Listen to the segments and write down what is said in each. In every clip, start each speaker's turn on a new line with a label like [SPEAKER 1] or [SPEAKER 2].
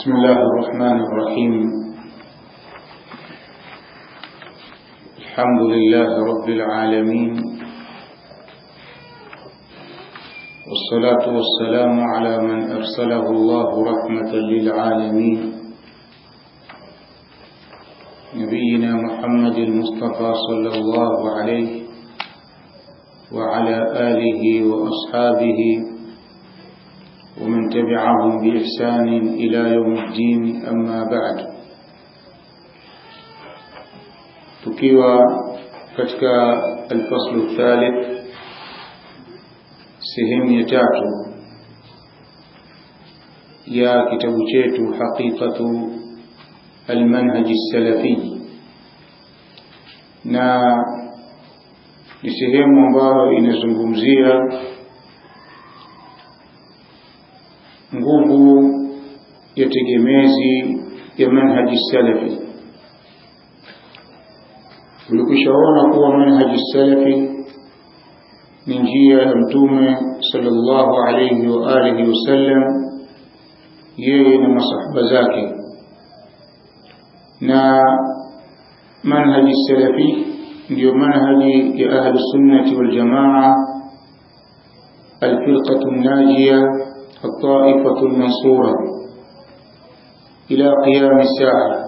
[SPEAKER 1] بسم الله الرحمن الرحيم الحمد لله رب العالمين والصلاة والسلام على من أرسله الله رحمة للعالمين نبينا محمد المصطفى صلى الله عليه وعلى آله وأصحابه ومن تبعهم بإحسان إلى يوم الدين أما بعد tukiwa katika alfaslu thalith sehemu ya tatu ya kitabu chetu haqiqatu almanhaji salafi na ni sehemu ambayo inazungumzia nguvu ya tegemezi ya manhaji salafi tulikwishaona kuwa manhaji salafi ni njia ya mtume sallallahu alayhi wa alihi wasallam yeye na masahaba zake na manhaji salafi ndio manhaji ya ahli sunnati wal jamaa alfirqatu najia الطائفة المنصورة إلى قيام الساعة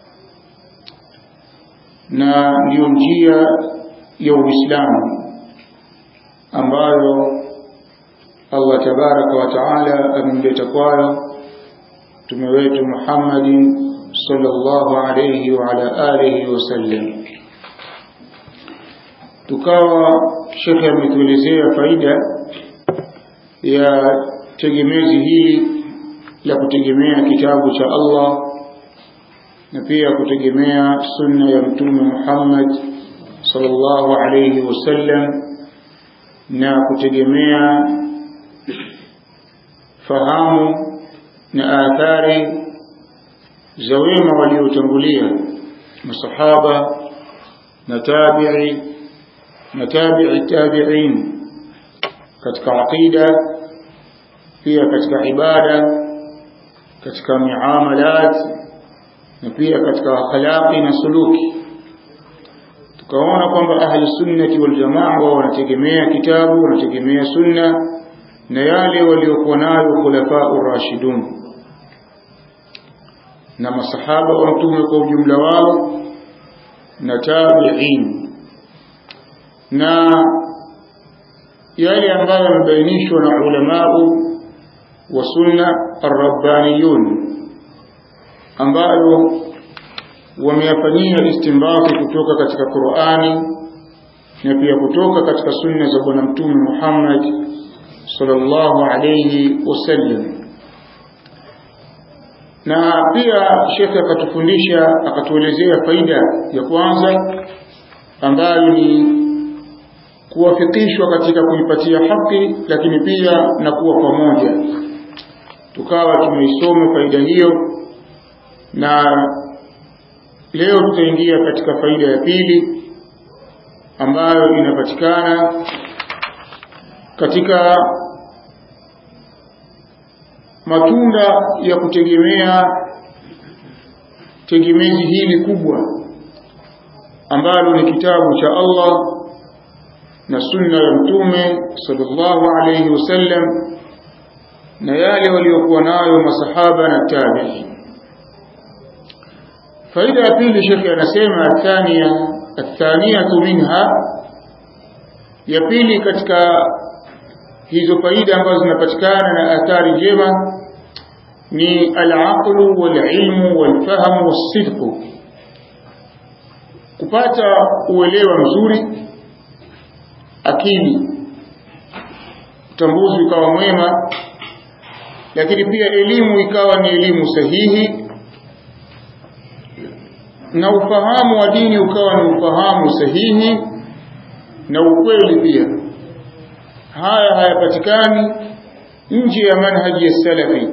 [SPEAKER 1] na ndiyo njia ya Uislamu ambayo Allah tabaraka wa taala amemleta kwayo mtume wetu Muhammadin sallallahu alayhi wa ala alihi wasallam. Tukawa shekhe ametuelezea faida ya tegemezi hili la kutegemea kitabu cha Allah na pia kutegemea sunna ya mtume Muhammad sallallahu alayhi wasallam na kutegemea fahamu na athari za wema waliotangulia masahaba na tabi'i na tabi'i tabi'in katika aqida pia katika ibada katika miamalat na pia katika akhlaqi na suluki tukaona kwamba ahli sunnati wal jamaa wao wanategemea kitabu wanategemea sunna na yale waliokuwa nayo khulafa'ur rashidun na masahaba wa mtume kwa ujumla wao na tabi'in na yale ambayo yamebainishwa na ulamau wa sunna arrabbaniyun ambayo wameyafanyia istinbati kutoka katika Qur'ani na pia kutoka katika sunna za bwana mtume Muhammad sallallahu alayhi wasallam na pia shekhe akatufundisha akatuelezea faida ya kwanza ambayo ni kuwafikishwa katika kuipatia haki lakini pia na kuwa pamoja tukawa tumeisoma faida hiyo na leo tutaingia katika faida ya pili ambayo inapatikana katika matunda ya kutegemea tegemezi hili kubwa ambalo ni kitabu cha Allah na sunna ya mtume sallallahu alayhi wasallam na yale waliokuwa nayo masahaba na tabi'i faida ya pili shekhi anasema athania athaniyatu minha ya pili katika hizo faida ambazo zinapatikana na athari njema ni al-aqlu wal-ilmu wal-fahmu was-sidqu kupata uelewa mzuri akili utambuzi ukawa mwema lakini pia elimu ikawa ni elimu sahihi na ufahamu wa dini ukawa ni ufahamu sahihi na ukweli pia haya hayapatikani nje ya manhaji ya salafi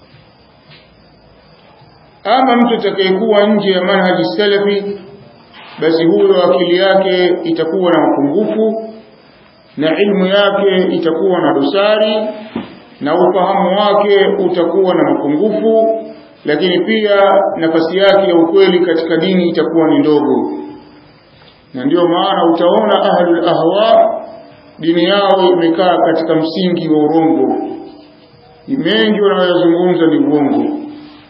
[SPEAKER 1] ama mtu atakayekuwa nje ya manhaji salafi basi huyo akili yake itakuwa na mapungufu na ilmu yake itakuwa na dosari na ufahamu wake utakuwa na mapungufu lakini pia nafasi yake ya ukweli katika dini itakuwa ni ndogo na ndio maana utaona ahlul ahwa dini yao imekaa katika msingi wa urongo mengi wanayozungumza ni uongo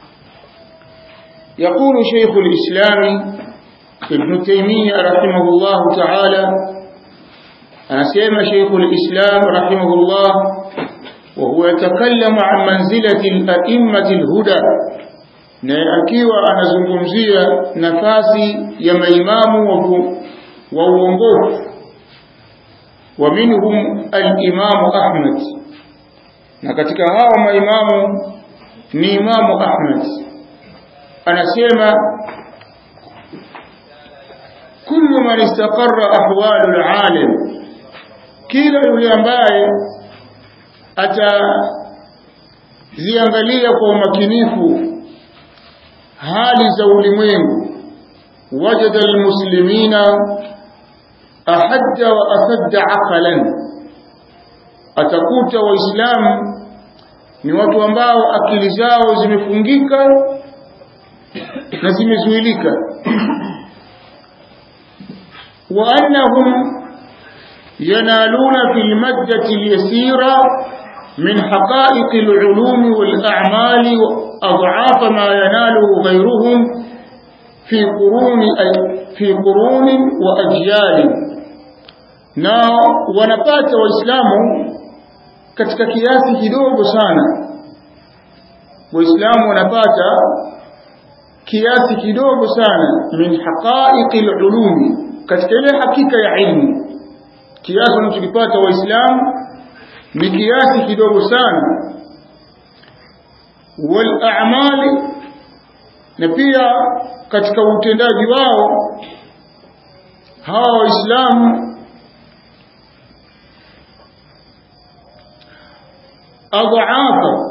[SPEAKER 1] يقول شيخ الإسلام ابن تيمية رحمه الله تعالى أنا سيما شيخ الإسلام رحمه الله وهو يتكلم عن منزلة الأئمة الهدى na akiwa anazungumzia nafasi ya maimamu wa uongofu wa minhum al-Imamu Ahmad na katika hao maimamu ni Imamu Ahmad anasema kullu man istaqarra ahwalu al-alim kila yule ambaye ataziangalia kwa umakinifu hali za ulimwengu wajada almuslimina ahadda wa asadda aqalan atakuta waislamu ni watu ambao akili zao zimefungika na zimezuilika wa annahum yanaluna fil maddati al-yasira من حقائق العلوم والأعمال أضعاف ما يناله غيرهم في قرون في قرون وأجيال na wanapata waislamu katika kiasi kidogo sana waislamu wanapata kiasi kidogo sana min haqaiqi ulumi katika ile hakika ya ilmu kiasi wanachokipata waislamu ni kiasi kidogo sana wal a'mali na pia katika utendaji wao hawa waislamu adhaafa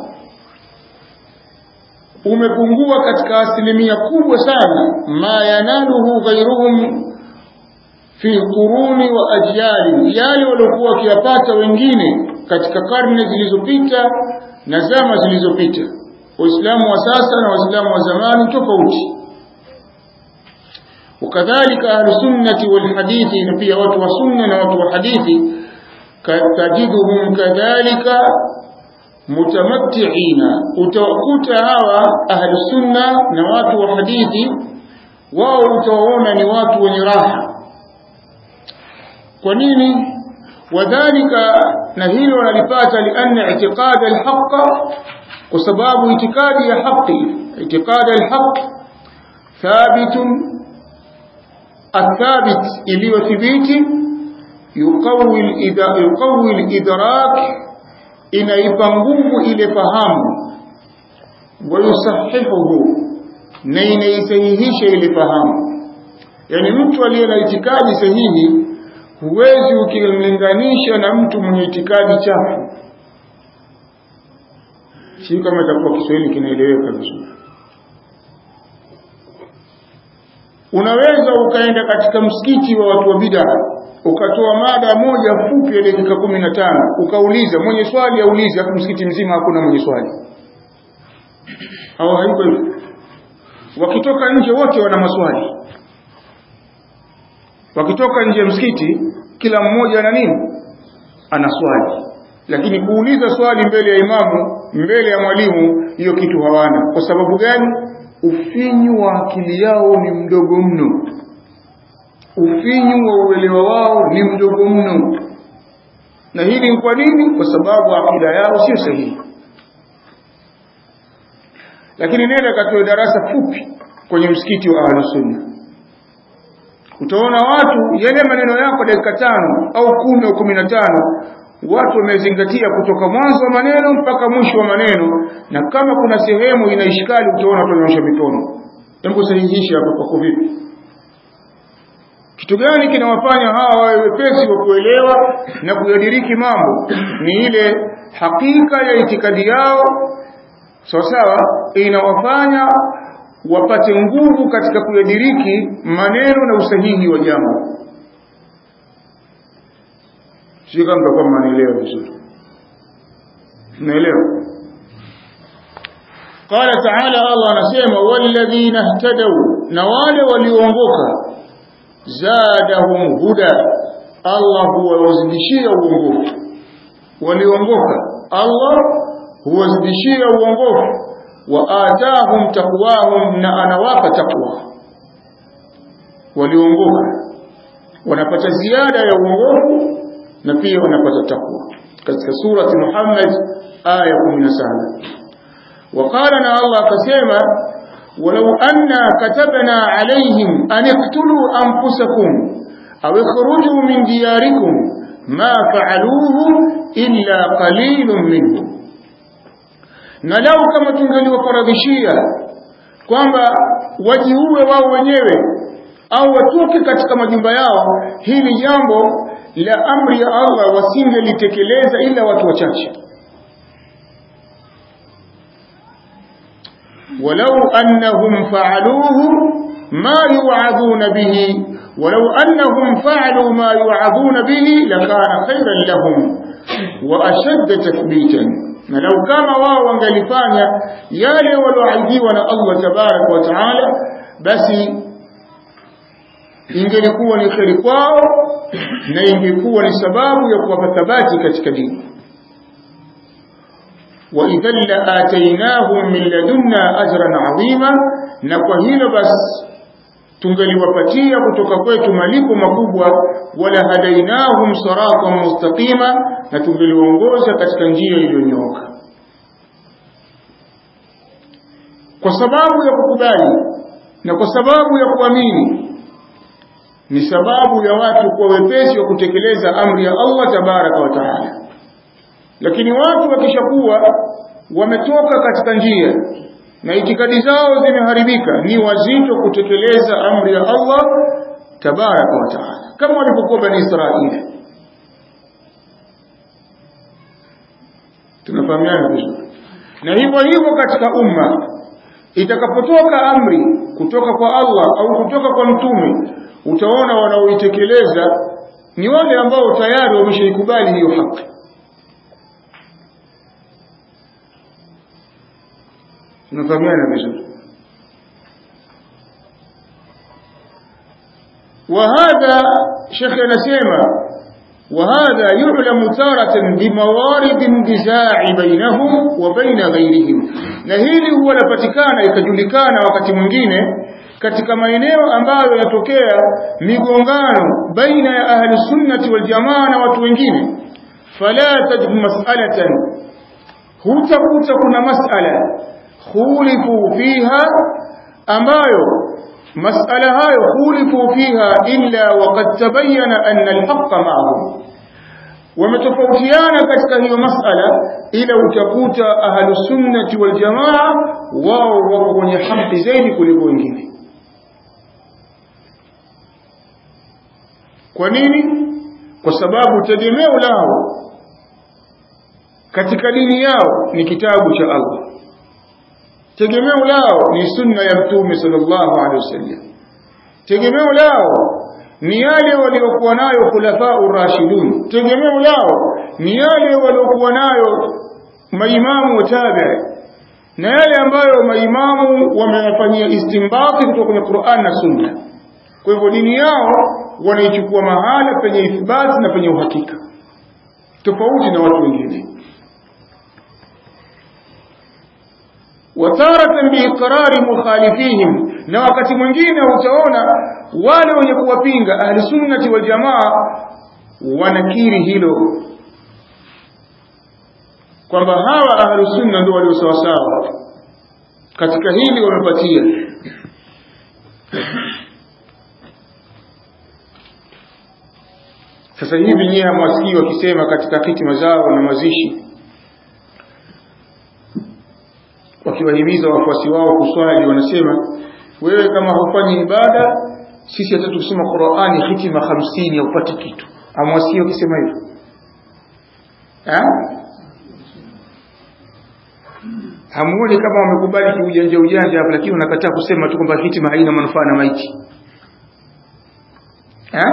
[SPEAKER 1] umepungua katika asilimia kubwa sana ma yanaluhu ghairuhum fi quruni wa ajyali yale waliokuwa wakiyapata wengine katika karne zilizopita na zama zilizopita waislamu wa sasa na waislamu wa zamani tofauti wakadhalika ahlusunnati walhadithi na pia watu wa sunna na watu wa hadithi tajiduhum kadhalika mutamattiina utawakuta hawa ahlusunna na watu wa hadithi wao utawaona ni watu wenye raha kwa nini wadhalika na hilo wanalipata lianna i'tiqad alhaq kwa sababu itikadi ya haki itikadi alhaq thabitun athabit iliyothibiti yuqawi yuqawi alidrak inaipa nguvu ile fahamu wayusahihuhu na inaisahihisha ile fahamu yani mtu aliye na itikadi sahihi huwezi ukimlinganisha na mtu mwenye itikadi chafu si kama itakuwa Kiswahili kinaeleweka vizuri unaweza ukaenda katika msikiti wa watu wa bid'a ukatoa mada moja fupi ya dakika kumi na tano ukauliza mwenye swali aulize hapo msikiti mzima hakuna mwenye swali au haiko hivyo wakitoka nje wote wana maswali wakitoka nje ya msikiti kila mmoja ana nini ana swali lakini kuuliza swali mbele ya imamu mbele ya mwalimu hiyo kitu hawana kwa sababu gani ufinyu wa akili yao ni mdogo mno ufinyu wa uelewa wao ni mdogo mno na hili ni kwa nini kwa sababu akida yao sio sahihi lakini nenda katoe darasa fupi kwenye msikiti wa ahlus sunna utaona watu yale maneno yako dakika tano au kumi au kumi na tano watu wamezingatia kutoka mwanzo wa maneno mpaka mwisho wa maneno na kama kuna sehemu ina ishkali utaona tunanyosha mikono hebu sahihisha hapa kwa vipi kitu gani kinawafanya hawa wawe wepesi wa kuelewa na kuyadiriki mambo ni ile hakika ya itikadi yao sawa sawa inawafanya wapate nguvu katika kuyadiriki maneno na usahihi wa jambo sio kama mtakuwa mnaelewa vizuri mnaelewa قال تعالى الله نسيما والذين اهتدوا نوال وليونغوك زادهم هدى الله هو وزدشية uongofu waliongoka Allah huwazidishia uongofu wa atahum taqwahum na anawapa taqwa waliongoka wanapata ziada ya uongofu na pia wanapata taqwa katika surati Muhammad aya 17 وقال الله كسيما ولو أنا كتبنا عليهم أن اقتلوا أنفسكم أو اخرجوا من دياركم ما فعلوه إلا قليل منهم na lau kama tungeliwafaradhishia kwamba wajiue wao wenyewe au watoke katika majumba yao hili jambo la amri ya Allah wasingelitekeleza ila watu wachache ولو أنهم فعلوه ما يوعظون به ولو أنهم فعلوا ما يوعظون به لكان خيرا لهم وأشد تثبيتا لو كما واو wangelifanya yale walioahidiwa na Allah tabarak wa taala basi ingelikuwa ni kheri kwao na ingekuwa ni sababu ya kuwapa thabati katika dini وإذا لآتيناهم من لدنا أجرا عظيما na kwa hilo basi tungeliwapatia kutoka kwetu malipo makubwa wala hadainahum siratan mustaqima na tungeliwaongoza katika njia iliyonyooka kwa sababu ya kukubali na kwa sababu ya kuamini ni sababu ya watu kuwa wepesi wa kutekeleza amri ya Allah tabaraka wa taala lakini watu wakishakuwa wametoka katika njia na itikadi zao zimeharibika ni wazito kutekeleza amri ya Allah tabaraka wa taala kama walivyokuwa bani Israili tunafahamiana vizuri na hivyo hivyo katika umma itakapotoka amri kutoka kwa Allah au kutoka kwa mtume utaona wanaoitekeleza ni wale ambao tayari wameshaikubali hiyo haki tunafahamiana vizuri وهذا شيخ نسيما وهذا يعلم تارة بموارد النزاع بينهم وبين غيرهم na hili huwa lapatikana ikajulikana wakati mwingine katika maeneo ambayo yatokea migongano baina ya ahli sunnati wal jamaa na watu wengine fala tajid mas'alatan hutakuta kuna mas'ala khulifu fiha ambayo mas'ala hayo khulifu fiha illa waqad tabayyana anna al-haqq ma'ahum wametofautiana katika hiyo mas'ala ila utakuta ahlu sunnati wal jamaa wao wako kwenye haki zaidi kuliko wengine kwa nini kwa sababu tegemeo lao katika dini yao ni kitabu cha Allah tegemeo lao ni sunna ya mtume sallallahu alaihi wasallam tegemeo lao ni yale waliokuwa nayo khulafau rashidun tegemeo lao ni yale waliokuwa nayo maimamu wa tabi'i na yale ambayo maimamu wameyafanyia istimbati kutoka kwenye Qur'an na Sunna kwa hivyo dini yao wanaichukua mahala penye ithibati na penye uhakika tofauti na watu wengine wataratan biiqrari mukhalifihim na wakati mwingine utaona wale wenye kuwapinga ahli sunnati wal jamaa wanakiri hilo kwamba hawa ahli sunna ndio walio sawa sawa katika hili wamepatia sasa hivi nyewe hamwasikii wakisema katika hitima zao na mazishi wakiwahimiza wafuasi wao kuswali wanasema wewe kama hufanyi ibada sisi hata tukisoma Qur'ani hitima hamsini haupati kitu amwasikii wakisema hivyo hamuoni kama wamekubali kiujanja ujanja hapa lakini unakataa kusema tu kwamba hitima haina manufaa na maiti ha?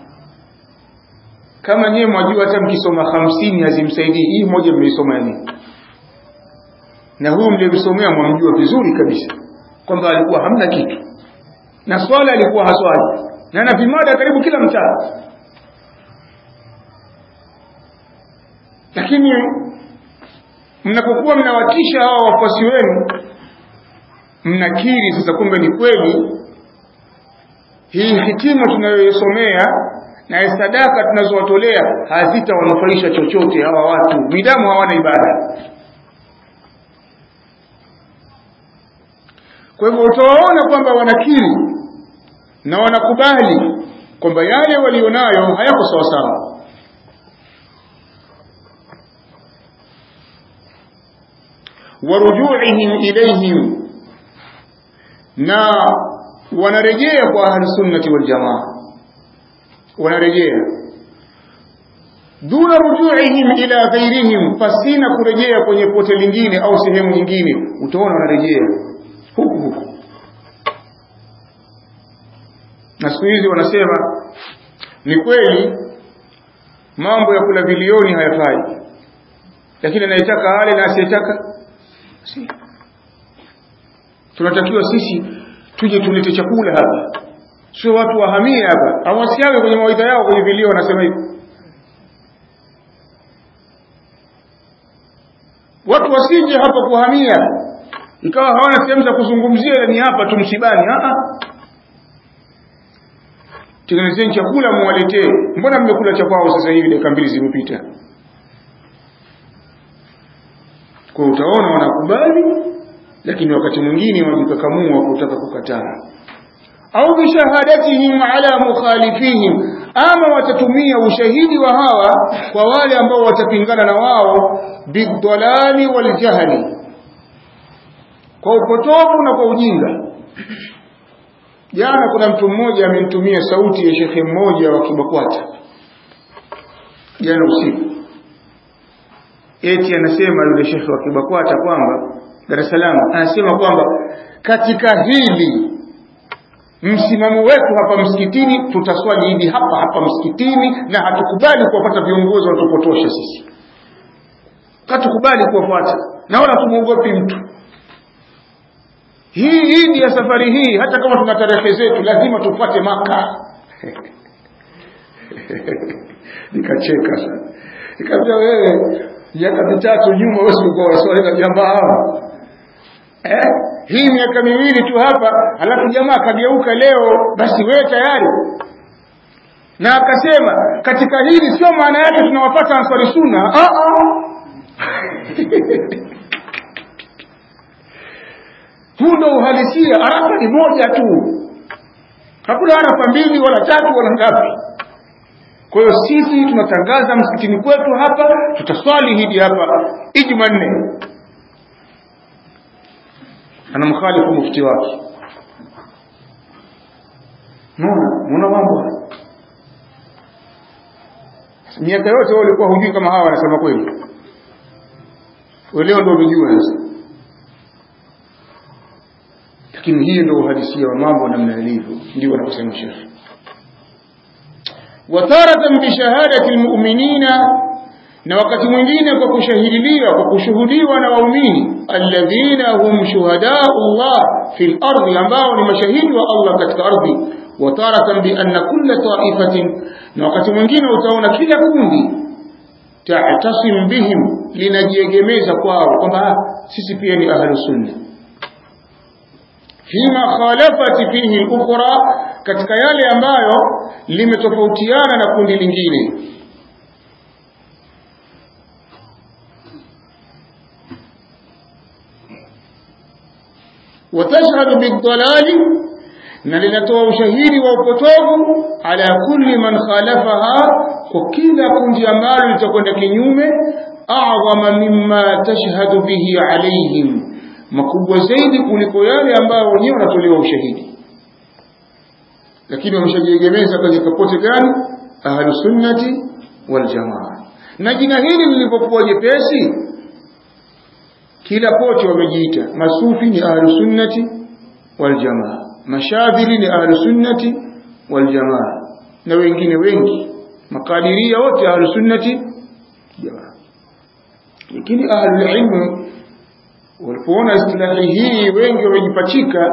[SPEAKER 1] kama nyewe mwajua hata mkisoma hamsini hazimsaidii hii moja mmeisoma yani na huyu mliyemsomea mwamjua vizuri kabisa kwamba alikuwa hamna kitu na swala alikuwa haswali na na vimada karibu kila mtaa lakini mnapokuwa mnawatisha hawa wafuasi wenu mnakiri sasa kumbe ni kweli hii hitimu tunayoisomea na sadaka tunazowatolea hazitawanufaisha chochote hawa watu midamu hawana ibada kwa hivyo utawaona kwamba wanakiri na wanakubali kwamba yale walionayo hayako sawasawa warujuihim ilaihim na wanarejea kwa ahli sunnati wal jamaa wanarejea duna rujuihim ila ghairihim pasina kurejea kwenye pote lingine au sehemu nyingine utaona wanarejea huku huku na siku hizi wanasema ni kweli mambo ya kula bilioni hayafai lakini anayetaka ale na asiyetaka si tunatakiwa sisi tuje tulete chakula hapa sio watu wahamie hapa hawasiawe kwenye mawaidha yao kwenye vilio wanasema hivi watu wasije hapa kuhamia ikawa hawana sehemu za kuzungumzia ni hapa tumsibani a tengenezeni chakula muwaletee mbona mmekula cha kwao sasa hivi dakika mbili zimepita kwa utaona wanakubali lakini wakati mwingine wajikakamua kutaka kukataa au bishahadatihim ala mukhalifihim ama watatumia ushahidi wa hawa kwa wale ambao watapingana na wao bidhalali waljahli kwa upotovu na kwa ujinga jana kuna mtu mmoja amenitumia sauti ya shekhe mmoja wa kibakwata jana usiku eti anasema yule shekhe wa kibakwata kwamba Dar es Salaam anasema kwamba katika hili msimamo wetu hapa msikitini tutaswali idi hapa hapa msikitini na hatukubali kuwapata viongozi watupotosha sisi hatukubali kuwafuata na wala tumuogopi mtu hii idi ya safari hii hata kama tuna tarehe zetu lazima tufuate maka nikacheka sana nikamwambia wewe miaka mitatu nyuma wewe ulikuwa waswali na jamaa hao eh hii miaka miwili tu hapa halafu jamaa akageuka leo basi wewe tayari na akasema katika hili sio maana yake tunawapata ansari sunna ah ah huu ndo uhalisia arafa ni moja tu hakuna arafa mbili wala tatu wala ngapi kwa hiyo sisi tunatangaza msikitini kwetu hapa tutaswali hidi hapa ijuma nne anamkhalifu mufti wake naona muna mambo miaka yote wao walikuwa hujui kama hawa wanasema kweli leo ndio umejua sasa lakini hii ndio uhalisia wa mambo namna yalivyo ndio wanakusema shekhi wataratan bishahadati almu'minina na wakati mwingine kwa kushahidiliwa kwa kushuhudiwa na waumini alladhina hum shuhadau Allah fil ardi ambao ni mashahidi wa Allah katika ardhi wataratan bi anna kulla ta'ifatin na wakati mwingine utaona kila kundi ta'tasim bihim linajiegemeza kwao kwamba sisi pia ni ahlu sunna fima khalafati fihi al-ukhra katika yale ambayo limetofautiana na kundi lingine watashhadu bidhalali na linatoa ushahidi wa upotovu ala kulli man khalafaha kwa kila kundi ambalo litakwenda kinyume a'zama mimma tashhadu bihi alaihim makubwa zaidi kuliko yale ambayo wenyewe wanatolewa ushahidi lakini wameshajiegemeza kwenye kapote gani ahlu sunnati wal jamaa na jina hili lilipokuwa jepesi kila pote wamejiita masufi ni ahlu sunnati wal jamaa mashadhili ni ahlu sunnati wal jamaa na wengine wengi makadiria wote ahlu sunnati jamaa lakini ahlu ilmu walipoona istilahi hii wengi wamejipachika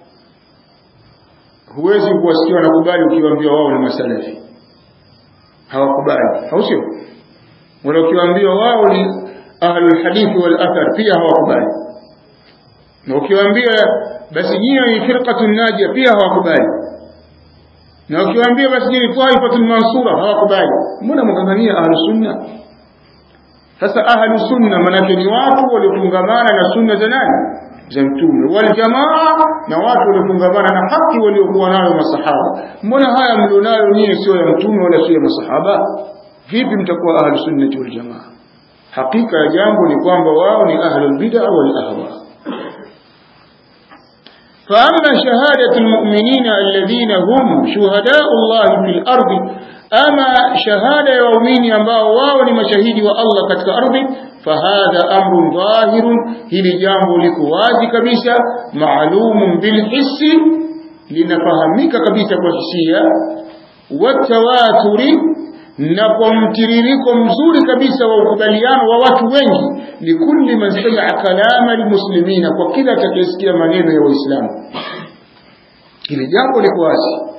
[SPEAKER 1] huwezi kuwasikia wanakubali ukiwaambia wao ni masalafi hawakubali au sio wala ukiwaambia wao ni ahlul hadithi wal athar pia hawakubali na ukiwaambia basi nyinyi ni firqatun najia pia hawakubali na ukiwaambia basi nyinyi ni taifatun mansura hawakubali mbona mkangania ahlus sunna sasa ahlus sunna manake ni watu waliofungamana na sunna za nani za mtume wal jamaa na watu waliofungamana na haki waliokuwa nayo masahaba mbona haya mlionayo nyinyi sio ya mtume wala sio ya masahaba vipi mtakuwa ahlus sunnati wal jamaa hakika ya jambo ni kwamba wao ni ahlul bid'a wal ahwa فأما شهادة المؤمنين الذين هم شهداء الله في الأرض أما شهادة يومين ambao wao ni mashahidi wa Allah katika ardhi فهذا أمر ظاهر hili jambo liko wazi kabisa maalumun bilhissi linafahamika kabisa kwa hisia watawaturi na kwa mtiririko mzuri kabisa wa ukubaliano wa watu wengi likulli man sami'a kalama almuslimina kwa kila atakayesikia maneno ya waislamu hili jambo liko wazi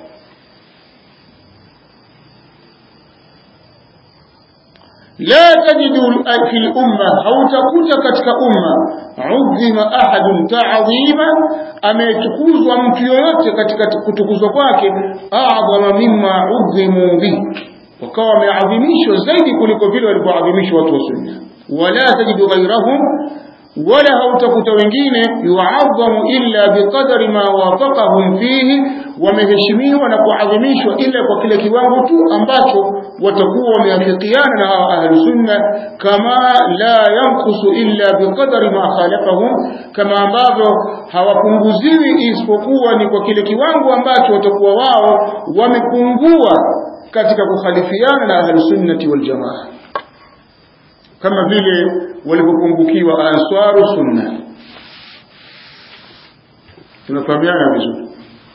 [SPEAKER 1] لا تجد في الأمة أو تكون كتك أمة عظم أحد تعظيما أما يتكوز ومتيوت كتك كتكوز kwake أعظم مما عظموا به wakawa wameadhimishwa zaidi kuliko vile walivyoadhimishwa watu wa sunna wala tajidu ghairahum wala hautakuta wengine yuadhamu illa biqadari ma wafaqahum fihi wameheshimiwa na kuadhimishwa ila kwa kile kiwango tu ambacho watakuwa wameafikiana na hawa ahlu sunna kama la yankusu illa biqadari ma khalafahum kama ambavyo hawapunguziwi isipokuwa ni kwa kile kiwango ambacho watakuwa wao wamepungua katika kukhalifiana na ahlu sunnati wal jamaa kama vile walivyopungukiwa ansaru sunna tunafahamiana vizuri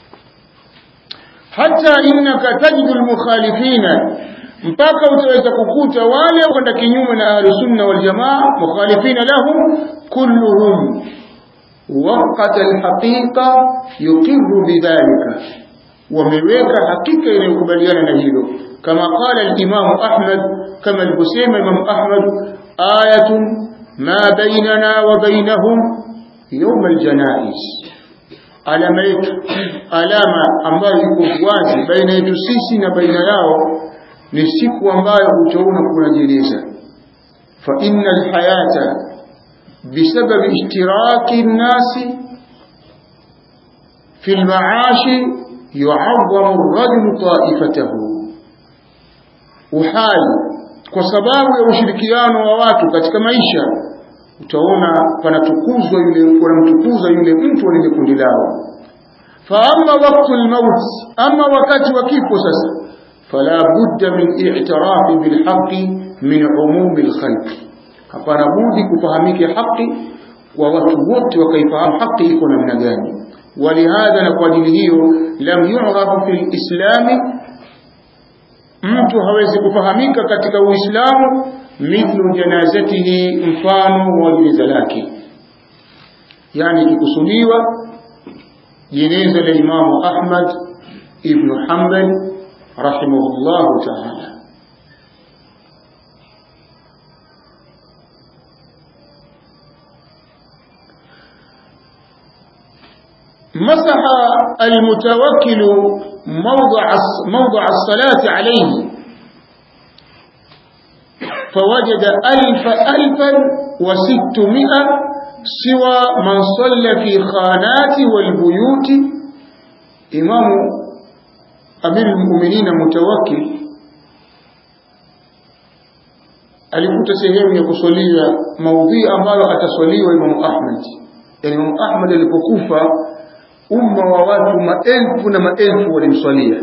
[SPEAKER 1] hata innaka tajidu almukhalifina mpaka utaweza kukuta wale kwenda kinyume na ahlu sunna wal jamaa mukhalifina lahum kulluhum waqat alhaqiqa yuqirru bidhalika wameweka hakika inayokubaliana na hilo kama qala al-Imam Ahmad kama alivyosema Imam Ahmad ayatun ma bainana wa bainahum yawm al-janaiz alama yetu alama ambayo iko wazi baina yetu sisi na baina yao ni siku ambayo utaona kuna jeneza fa inna al-hayata بسبب اشتراك الناس في المعاش يعظم الرجل طائفته uhai kwa sababu ya ushirikiano wa watu katika maisha utaona panatukuzwa yule wanamtukuza yule mtu wa lile kundi lao fa amma waqtu almaut amma wakati wa kifo sasa fala budda min i'tirafi bilhaqi min umumi alkhalq hapana budi kufahamike haki wa watu wote wakaifahamu haki iko namna gani ولهذا نقول hiyo lam yu'raf fi al-islam mtu hawezi kufahamika katika uislamu mithlu janazatihi mfano wa jeneza lake yani ikikusudiwa jeneza la imamu ahmad ibn hanbal rahimahullahu ta'ala مسح المتوكل موضع موضع الصلاة عليه فوجد ألف ألفا وستمائة سوى من صلى في خانات والبيوت إمام أمير المؤمنين متوكل alikuta sehemu ya kusalia maudhi ambayo ataswaliwa Imam Ahmad yani Imam Ahmad alipokufa umma wa watu maelfu na maelfu walimswalia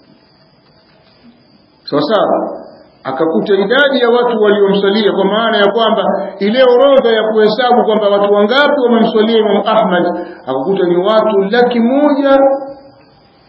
[SPEAKER 1] sawa sawa akakuta idadi ya watu waliomswalia kwa maana ya kwamba ile orodha ya kuhesabu kwamba watu wangapi wamemswalia Imam Ahmad akakuta ni watu laki moja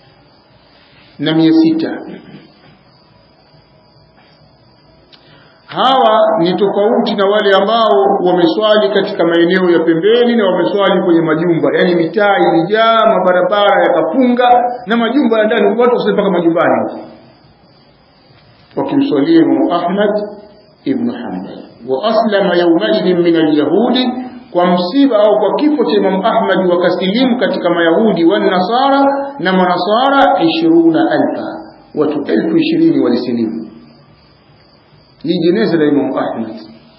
[SPEAKER 1] na mia sita hawa ni tofauti na wale ambao wameswali katika maeneo ya pembeni na wameswali kwenye majumba yani mitaa ilijaa mabarabara yakafunga na majumba ya ndani watu wasali mpaka majumbani wakimswalia Imam Ahmad ibn Hanbal wa aslama yawmaidhin min alyahudi kwa msiba au kwa kifo cha Imam Ahmad wakasilimu katika mayahudi wa nasara na manasara 20000 watu 20000 walisilimu ni jeneza la Imam Ahmad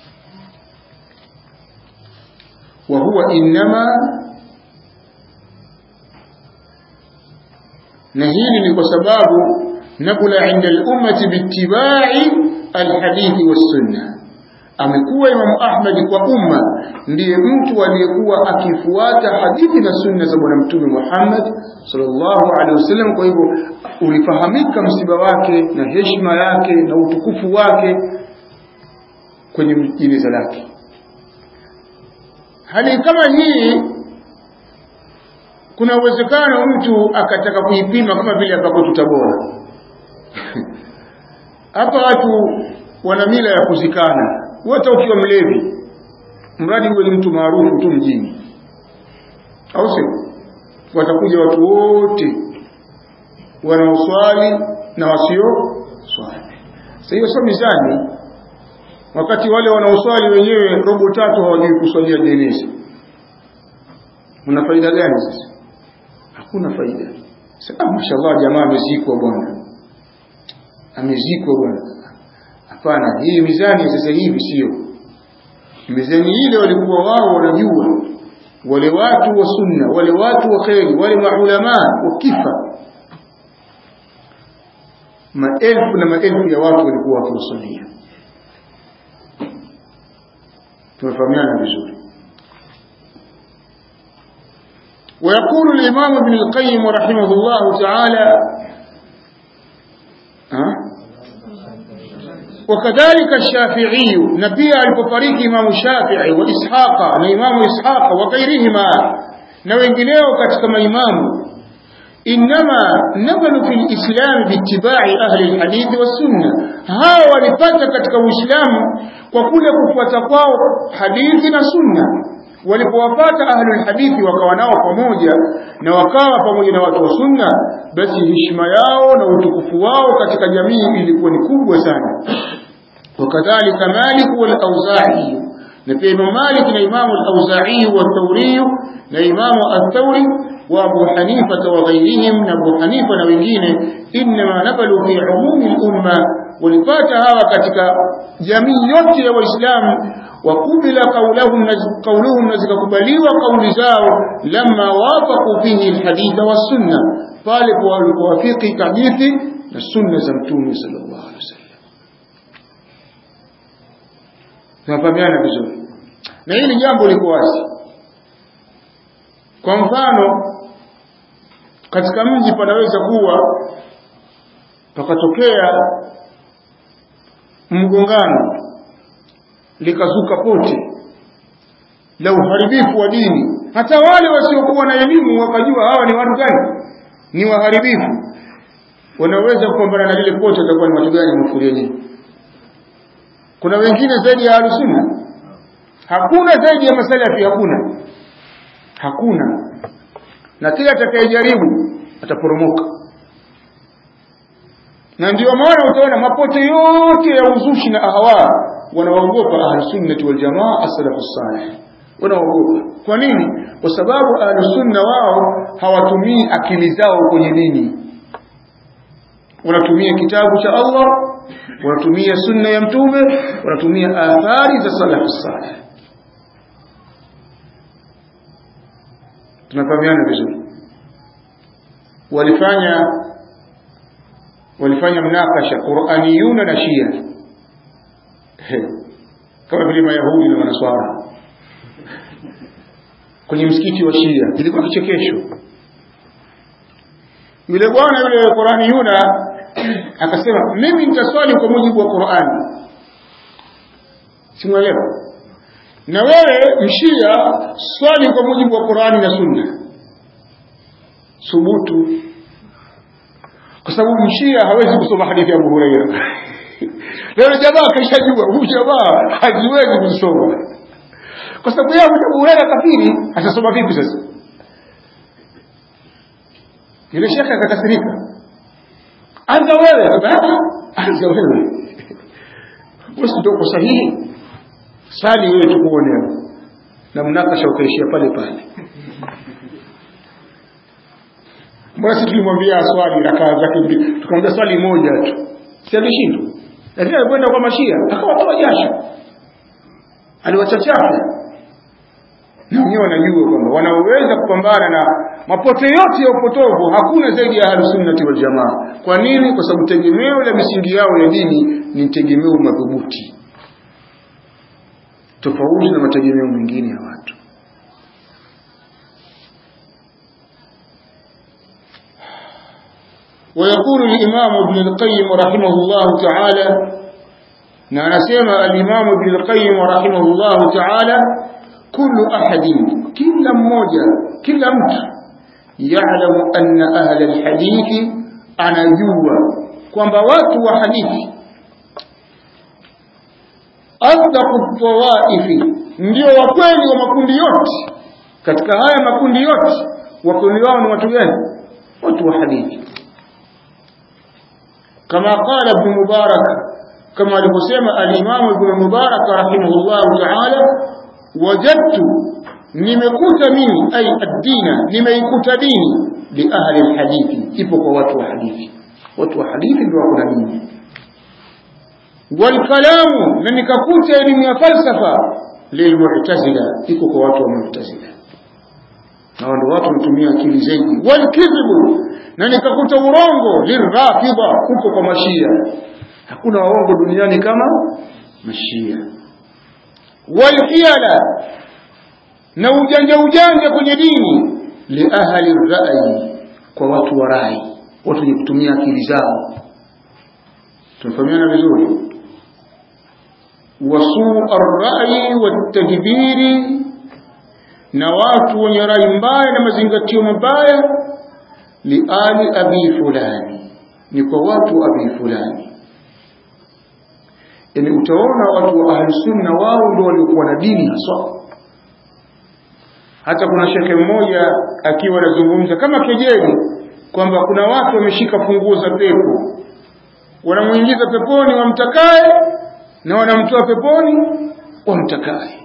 [SPEAKER 1] wa huwa inma na hili ni kwa sababu nabula inda al-ummati biittiba'i al-hadithi was-sunnah amekuwa Imam Ahmad kwa umma ndiye mtu aliyekuwa akifuata hadithi na sunna za bwana mtume Muhammad sallallahu alaihi wasallam kwa hivyo ulifahamika msiba wake na heshima yake na utukufu wake kwenye jeneza lake hali kama hii kuna uwezekano mtu akataka kuipima kama vile hapa kwetu Tabora hapa watu wana mila ya kuzikana hata ukiwa mlevi mradi uwe ni mtu maarufu tu mjini au sio watakuja watu wote wanaoswali na wasio swali sasa hiyo sio mizani wakati wale wanaoswali wenyewe robo tatu hawajui kuswalia jeneza una faida gani sasa hakuna faida sasa mashallah jamaa amezikwa bwana amezikwa bwana hapana hii mizani sasa hivi sio mizani ile walikuwa wao wanajua wale watu wa sunna wale watu wa kheri wale maulama wakifa maelfu na maelfu ya watu walikuwa wakiwasalia tumefahamiana vizuri ويقول الإمام ابن القيم رحمه الله تعالى ها وكذلك الشافعي نبي البطريق إمام الشافعي وإسحاق إمام إسحاق وغيرهما نوينجليو كتكما إمام إنما نبل في الإسلام باتباع أهل الحديث والسنة ها ولفات كتك الإسلام وكل كفتقوا حديثنا سنة walipowapata ahlul hadithi wakawa nao pamoja na wakawa pamoja na watu wa sunna basi heshima yao na utukufu wao katika jamii ilikuwa ni kubwa sana wakadhalika malik wal auza'i na pia imam malik na imam al auza'i wa thawri na imam al-thawri wa abu hanifa wa ghayrihim na abu hanifa na wengine inma nabalu fi umumi al-umma walipata hawa katika jamii yote ya waislamu وقبل قولهم قولهم نزكبليوا قول زاو لما وافقوا فيه الحديث والسنة طالب والوافق حديث السنة زمتوني صلى الله عليه وسلم tunafahamiana vizuri na hili jambo liko wazi kwa mfano katika mji panaweza kuwa pakatokea mgongano likazuka pote la uharibifu wa dini hata wale wasiokuwa na elimu wakajua hawa ni watu gani ni waharibifu wanaweza kupambana na lile pote watakuwa ni watu gani mfurie nyinyi kuna wengine zaidi ya alusunna hakuna zaidi ya masalafi hakuna hakuna na kila atakayejaribu ataporomoka na ndio maana utaona mapote yote ya uzushi na ahawa wanaogopa ahlusunnati waljamaa as-salafu salih wanaogopa kwa nini kwa sababu ahlusunna wao hawatumii akili zao kwenye dini wanatumia kitabu cha Allah wanatumia sunna ya mtume wanatumia athari za salafu salih tunafahamiana vizuri walifanya walifanya mnakasha Qur'aniyuna na Shia kama vile Mayahudi na Manaswara kwenye msikiti wa Shia ilikuwa kichekesho yule bwana yule Qur'ani yuna akasema mimi nitaswali kwa mujibu wa Qur'ani simwelewa na wewe mshia swali kwa mujibu wa Qur'ani na Sunna subutu kwa sababu mshia hawezi kusoma hadithi ya Abu Huraira leo jamaa kaishajua huyu jamaa hajiwezi kusoma kwa sababu yeye utabuhera kafiri atasoma vipi sasa yule shekhe akakasirika anza wewe anza wewe wewe ndio uko sahihi sali wewe tukuone na mnakasha ukaishia pale pale mbona si tulimwambia swali rakaa zake mbili tukamwambia swali moja tu si alishindwa lakini alikwenda kwa mashia akawatoa jasho aliwachachafya na wenyewe wanajua kwamba wanaoweza kupambana na mapote yote ya upotovu hakuna zaidi ya ahlusunnati waljamaa kwa nini kwa sababu tegemeo la misingi yao ya dini ni tegemeo madhubuti tofauti na mategemeo mengine ya watu ويقول الإمام ابن القيم رحمه الله تعالى نسمع الإمام ابن القيم رحمه الله تعالى كل أحد كل موجة كل مت يعلم أن أهل الحديث أنا جوا kwamba watu wa hadithi asdaqu tawaifi ndio wakweli wa makundi yote katika haya makundi yote wakweli wao ni watu gani watu wa hadithi kama qala ibn mubarak kama alivyosema al-imam ibn mubarak rahimahullah ta'ala wajadtu nimekuta mimi ay ad-dina nimeikuta dini li ahli al-hadithi ipo kwa watu wa hadithi watu wa hadithi ndio wako na dini والكلام na nikakuta elimu ya falsafa lilmu'tazila iko kwa watu wa mu'tazila na ndio watu wanatumia akili zaidi walkidhibu na nikakuta urongo lirafidha huko kwa mashia hakuna waongo duniani kama mashia walhiyala na ujanja ujanja kwenye dini liahli rai kwa watu wa rai watu wenye kutumia akili zao tunafahamiana vizuri wasuu arrai watadbiri na watu wenye rai mbaya na mazingatio mabaya liali abi fulani ni kwa watu abi fulani yani utaona watu wa ahlusunna wao ndio waliokuwa na dini haswa hata kuna shekhe mmoja akiwa anazungumza kama kejeli kwamba kuna watu wameshika funguo za pepo wanamuingiza peponi wamtakae na wanamtoa peponi wamtakae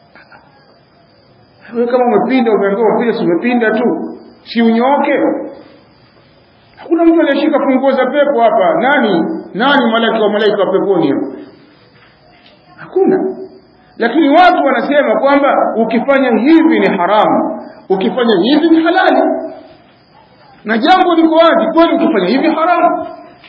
[SPEAKER 1] wewe kama umepinda umeambiwa upinde si umepinda tu si unyoke hakuna mtu aliyeshika funguo za pepo hapa nani nani malaika wa malaika wa peponi hapa hakuna lakini watu wanasema kwamba ukifanya hivi ni haramu ukifanya hivi ni halali na jambo liko wazi kweli ukifanya hivi haramu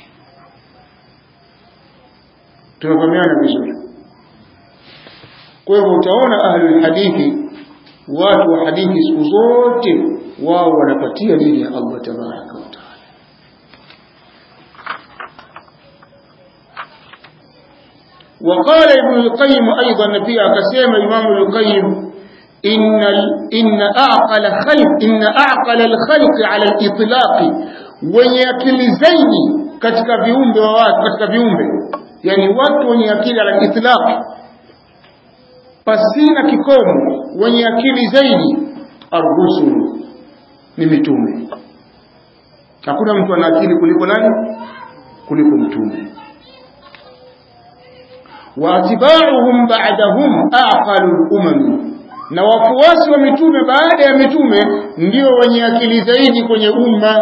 [SPEAKER 1] tumefahamiana vizuri kwa hivyo utaona ahlul hadithi watu wa hadithi siku zote wao wanapatia dini ya Allah tabaraka wa taala وقال ابن القيم أيضا نبي كسيم إمام القيم إن إن أعقل خلق إن أعقل الخلق على الإطلاق wenye akili zaidi katika viumbe wa watu katika viumbe yani watu wenye akili ala itlaq pasina kikomo wenye akili zaidi arrusul ni mitume hakuna mtu ana akili kuliko nani kuliko mtume waatibauhum ba'dahum aqalul umam na wafuasi wa mitume baada ya mitume ndio wenye akili zaidi kwenye umma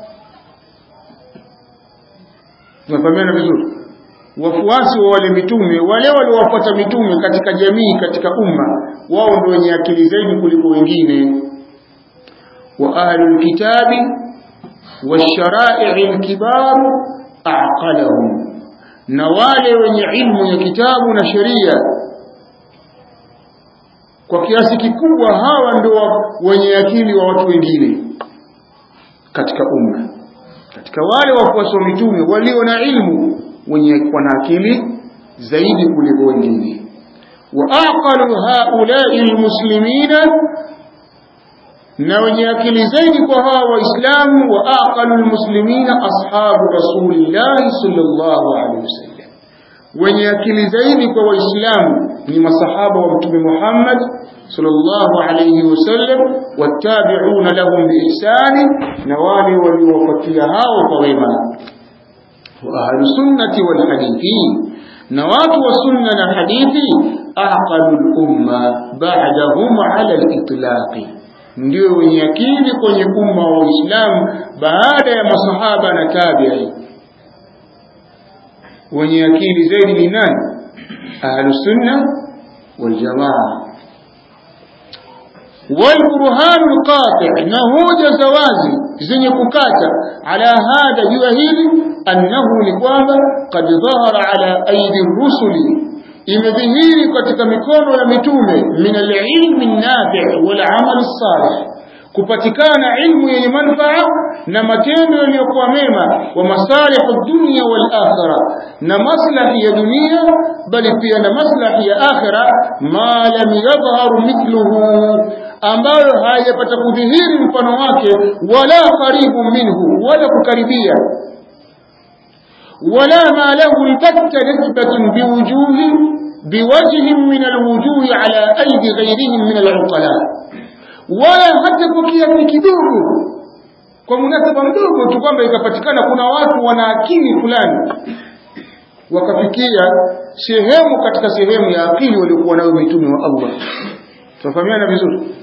[SPEAKER 1] tunafahamiana vizuri wafuasi wa wale mitume wale waliowafuata mitume katika jamii katika umma wao ndio wenye akili zaidi kuliko wengine wa ahlul kitabi washara'i alkibar aqalahum na wale wenye ilmu ya kitabu na sheria kwa kiasi kikubwa hawa ndio wenye akili wa watu wengine katika umma katika wale wafuasi wa mitume walio na ilmu wenye wana akili zaidi kuliko wengine wa aqalu haula'i almuslimina na wenye akili zaidi kwa hawa waislamu wa aqalu almuslimina ashabu rasulillah sallallahu alaihi wasallam wenye akili zaidi kwa waislamu ni masahaba wa mtume Muhammad sallallahu alayhi wasallam wattabi'una lahum biihsani na wale waliowafuatia hao kwa wema wa ahlu sunnati wal hadithi na watu wa sunna na hadithi aqalul umma ba'dahum ala al-itlaqi ndio wenye akili kwenye umma wa Uislamu baada ya masahaba na tabi'i wenye akili zaidi ni nani ahlu sunna wal jamaa والبرهان القاطع نهوج زوازي zenye kukata ala hada jua hili annahu ni kwamba kad dhahara ala aidi rusuli imedhihiri katika mikono ya mitume min alilmi nafi' wal amal salih kupatikana ilmu yenye manufaa na matendo yaliyokuwa mema wa masalihu dunya wal akhirah na maslahi ya dunia bali pia na maslahi ya akhira ma lam yadhharu mithluhu ambayo hayapata kudhihiri mfano wake wala karibu minhu wala kukaribia wala ma lahu albatta nisbatun biwujuhi biwajhin min alwujuhi ala aidi ghayrihim min aluqala wala hata kwa kiasi kidogo kwa munasaba mdogo tu kwamba ikapatikana kuna watu wana akili fulani wakafikia sehemu katika sehemu ya akili waliokuwa nayo mitume wa Allah tunafahamiana vizuri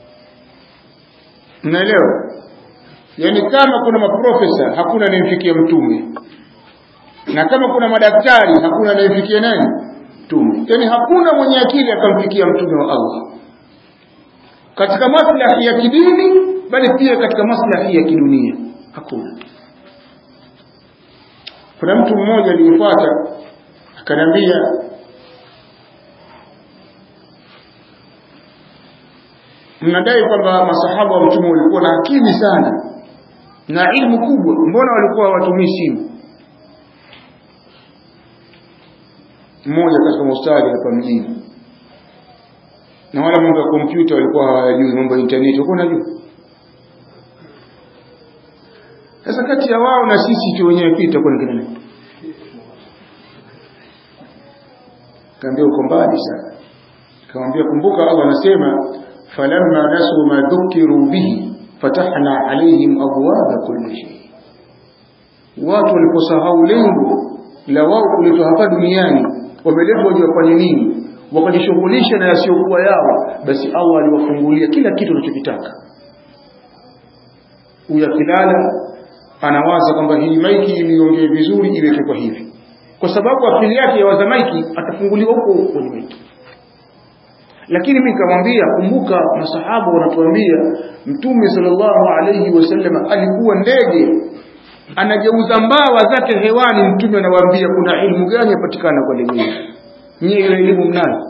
[SPEAKER 1] mnaelewa yani kama kuna maprofesa hakuna anayemfikia mtume na kama kuna madaktari hakuna anayemfikia nani mtume yani hakuna mwenye akili akamfikia mtume wa Allah katika maslahi ya kidini bali pia katika maslahi ya kidunia hakuna kuna mtu mmoja alinifuata akaniambia mnadai kwamba masahaba wa mtume walikuwa na akili sana na ilmu kubwa mbona walikuwa hawatumii simu mmoja katika maustadi hapa mjini na wala mambo ya kompyuta walikuwa hawajui mambo ya internet walikuwa wanajua sasa kati ya wao na sisi tu wenyewe kitu itakuwa ni kinani kaambia uko mbali sana kamwambia kumbuka Allah anasema falamma nasu ma dhukiru bihi fatahna alaihim abwaba kulli shay watu waliposahau lengo la wao kuletwa hapa duniani wameletwa waje wafanye nini wakajishughulisha na yasiyokuwa yao basi Allah aliwafungulia kila kitu wanachokitaka huyu akilala anawaza kwamba hii maiki iliongee vizuri iweke kwa hivi kwa sababu akili yake yawaza maiki atafunguliwa huko huko kwenye maiki lakini mimi nikamwambia kumbuka masahaba wanatuambia mtume sallallahu alayhi wasallam alikuwa ndege anageuza mbawa zake hewani mtume anawaambia kuna ilmu gani yapatikana kwa ndege hii nyie ile elimu mnayo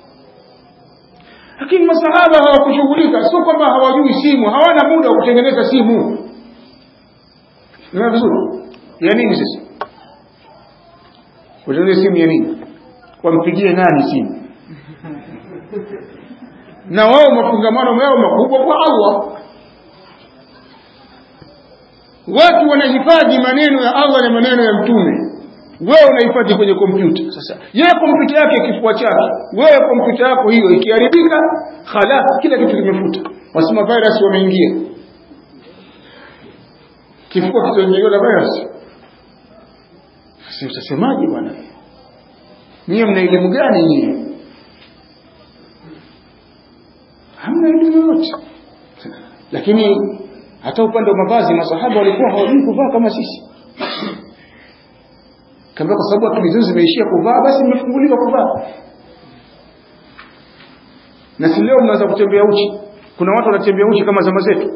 [SPEAKER 1] lakini masahaba hawakushughulika sio kwamba hawajui simu hawana muda wa kutengeneza simu Unaona vizuri ya nini sasa kutengeneza simu ya nini wampigie nani simu na wao mafungamano yao makubwa kwa Allah watu wanahifadhi maneno ya Allah na maneno ya mtume wewe unahifadhi kwenye kompyuta sasa yeye kompyuta yake kifua chake wewe kompyuta yako hiyo ikiharibika khalas kila kitu kimefuta wasema virus wameingia kifua kitaingiwa na virus sasa utasemaje bwana nyie mna elimu gani nyie hamna elimu yoyote lakini hata upande wa mavazi masahaba walikuwa hawajui kuvaa kama sisi kama kwa sababu akili zao zimeishia kuvaa basi mmefunguliwa kuvaa na si leo mnaweza kutembea uchi kuna watu wanatembea uchi kama zama zetu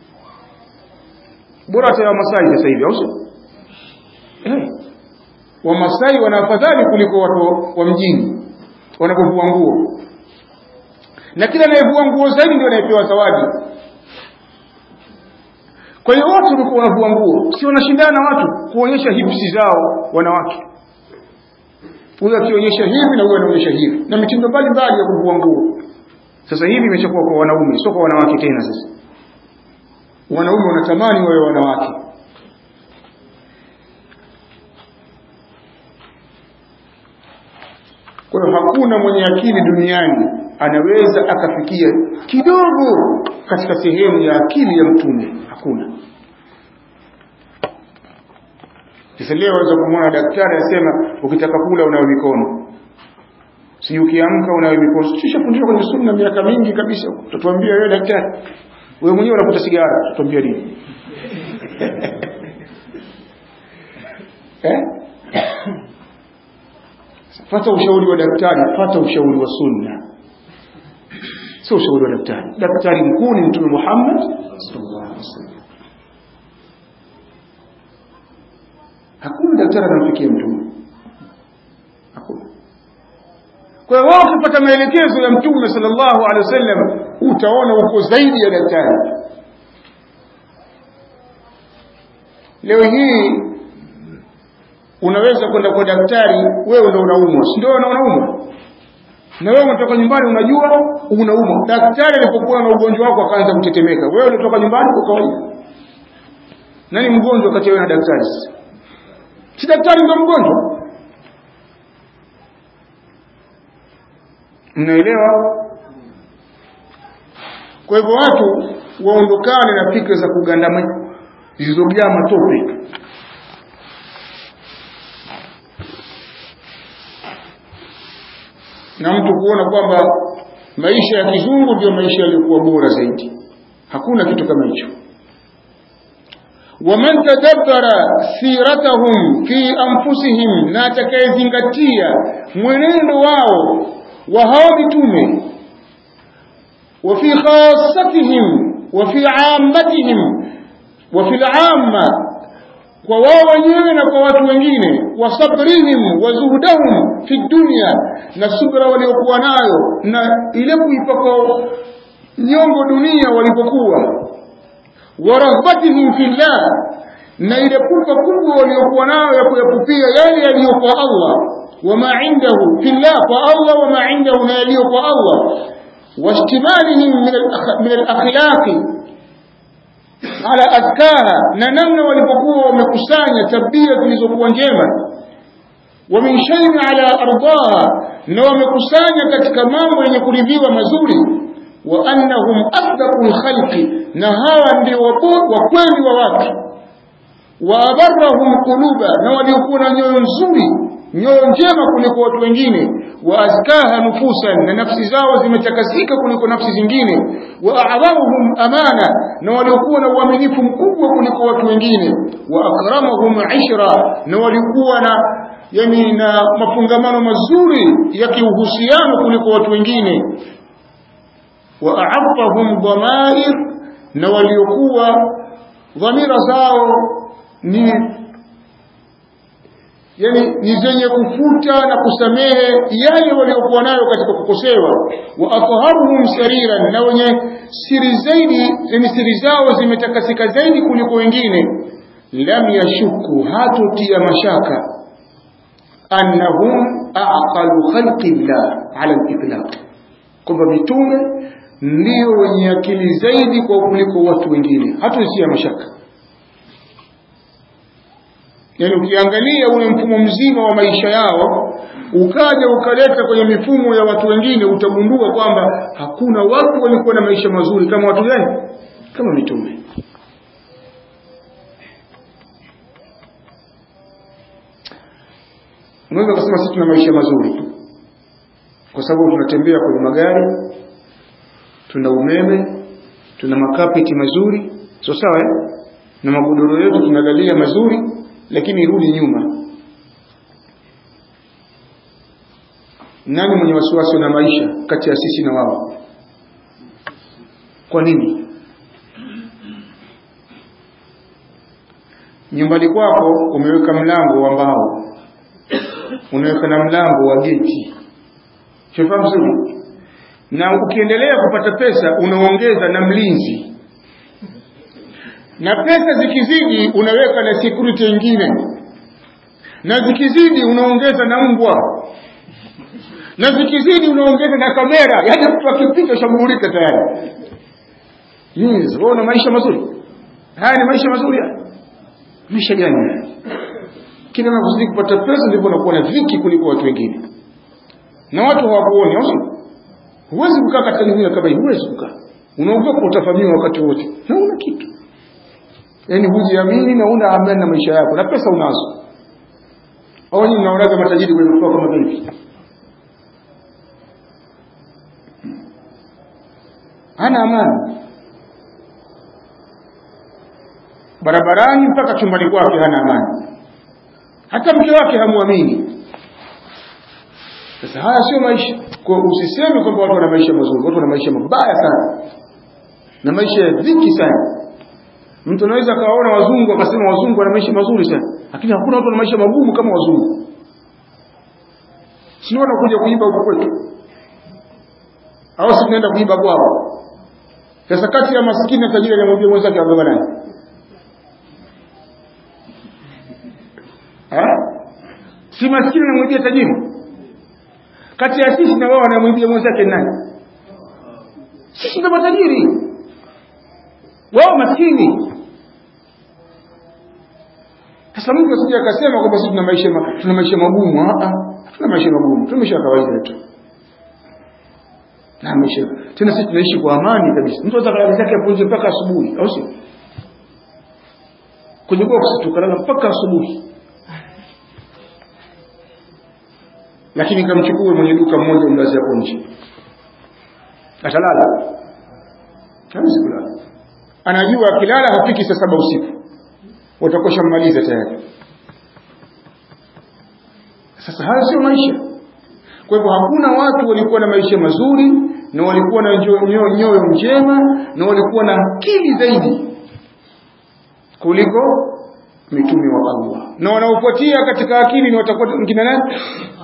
[SPEAKER 1] bora hata wamasai sasa hivi au sio eh wamasai wana afadhali kuliko watu wa mjini wanapovua nguo na kila anayevua nguo zaidi ndio anayepewa zawadi kwa hiyo wote walikuwa wanavua nguo si wanashindana watu kuonyesha hipsi zao wanawake huyo akionyesha hivi na huyo anaonyesha hivi na mitindo mbalimbali ya kuvua nguo sasa hivi imeshakuwa kwa wanaume sio kwa wanawake tena sasa wanaume wanatamani wawe wanawake kwa hiyo hakuna mwenye akili duniani anaweza akafikia kidogo katika sehemu ya akili ya mtume hakuna sasa leo waweza kumwona daktari anasema ukitaka kula unawe mikono si ukiamka unawe mikono tushafundishwa kwenye sunna miaka mingi kabisa utatuambia wewe daktari wewe mwenyewe unakuta sigara utatuambia nini eh fata ushauri wa daktari fata ushauri wa sunna sio ushauri wa daktari daktari mkuu ni mtume Muhammad sallallahu alaihi wasallam hakuna daktari anamfikia mtume hakuna kwa hiyo wao ukipata maelekezo ya mtume sallallahu alaihi wasallam utaona uko zaidi ya daktari leo hii unaweza kwenda kwa daktari wewe ndio unaumwa si ndio unaumwa na wewe unatoka nyumbani unajua unaumwa daktari alipokuwa na ugonjwa wako akaanza kutetemeka wewe unatoka nyumbani kwa kawaida nani mgonjwa kati wewe na daktari sasa si daktari ndio mgonjwa mnaelewa kwa hivyo watu waondokane na fikra za kugandama zilizojaa matope na mtu kuona kwamba maisha ya kizungu ndio maisha yaliyokuwa bora zaidi hakuna kitu kama hicho waman tadabbara siratahum fi anfusihim na atakayezingatia mwenendo wao wa hao mitume wa fi khassatihim wa fi ammatihim wa fi al-amma kwa wao wenyewe na kwa watu wengine wa sabrihim wa zuhudahum fi dunya na subra waliokuwa nayo na ile kuipaka nyongo dunia walipokuwa wa raghbatihim fillah na ile pupa kubwa waliokuwa nayo ya kuyapupia yale yaliyo kwa Allah wama indahu fillah kwa Allah wama indahu na yaliyo kwa Allah washtimalihim min al-akhlaqi ala azkaha na namna walipokuwa wamekusanya tabia zilizokuwa njema wa min shay'in ala ardaha na wamekusanya katika mambo yenye kuridhiwa mazuri wa annahum asdaqul khalqi na hawa ndio wa kweli wa watu wa abarrahum quluba na waliokuwa na nyoyo nzuri nyoyo njema kuliko watu wengine wa azkaha nufusan na nafsi zao zimetakasika kuliko nafsi zingine wa a'dharuhum amana na waliokuwa na uaminifu mkubwa kuliko watu wengine wa akramahum ishra na walikuwa na yani na mafungamano mazuri ya kiuhusiano kuliko watu wengine wa a'affahum dhamair na waliokuwa dhamira zao ni yani ni zenye kufuta na kusamehe yale waliokuwa nayo katika kukosewa wa athaharuhum sariran na wenye siri zaidi yani siri zao zimetakasika zaidi kuliko wengine lam yashuku hatotia mashaka annahum aqalu khalqillah ala al-itlaq kwamba mitume ndio wenye akili zaidi kwa kuliko watu wengine hatotia mashaka yani ukiangalia ule mfumo mzima wa maisha yao ukaja ukaleta kwenye mifumo ya watu wengine utagundua kwamba hakuna watu walikuwa na maisha mazuri kama watu gani kama mitume unaweza kusema sisi tuna maisha mazuri tu kwa sababu tunatembea kwenye magari tuna umeme tuna makapeti mazuri sio sawa eh? na magodoro yetu tunalalia mazuri lakini irudi nyuma nani mwenye wasiwasi na maisha kati ya sisi na wao kwa nini nyumbani kwako umeweka mlango wa mbao unaweka na mlango wa geti shafahamu vizuri na ukiendelea kupata pesa unaongeza na mlinzi na pesa zikizidi unaweka na security nyingine na zikizidi unaongeza na mbwa na zikizidi unaongeza na kamera yaani mtu akipita shamulika tayari yes una maisha mazuri haya ni maisha mazuri haya maisha gani kila unapozidi kupata pesa ndivyo unakuwa na dhiki kuliko watu wengine na watu hawakuoni au sio huwezi kukaa katika jumuiya kama hii huwezi kukaa unaogopa utavamiwa wakati wote na una kitu yaani hujiamini na una amani na maisha yako na pesa unazo au nyinyi mnaonaga matajiri kwenye mkoa kama vipi hana amani barabarani mpaka chumbani kwake hana amani hata mke wake hamwamini sasa haya sio maisha kwa usiseme kwamba watu wana maisha mazuri watu wana maisha mabaya sana na maisha ya dhiki sana mtu anaweza akawaona wazungu akasema wazungu wana maisha mazuri sana lakini hakuna watu wana maisha magumu kama wazungu si wanakuja kuiba huko kwetu au si tunaenda kuiba kwao sasa kati ya maskini na tajiri anamwambia mwenzake ababa nani si maskini anamwambia tajiri kati ya sisi na wao wanamwambia mwenzake nani sisi ndio matajiri wao maskini sasa mtu asije akasema kwamba sisi tuna maisha tuna maisha magumu a a tuna maisha magumu tuna maisha ya kawaida tu na maisha tena sisi tunaishi kwa amani kabisa mtu anaweza kulala zake apunje mpaka asubuhi au sio kwenye box tukalala mpaka asubuhi lakini kamchukue mwenye duka mmoja umlaze hapo nje atalala hawezi kulala anajua akilala hafiki saa saba usiku watakosha mmaliza tayari sasa haya sio maisha kwa hivyo hakuna watu walikuwa na maisha mazuri na walikuwa na nyoyo njema na walikuwa na akili zaidi kuliko mitume wa Allah na wanaofuatia katika akili ni watakuwa wengine nani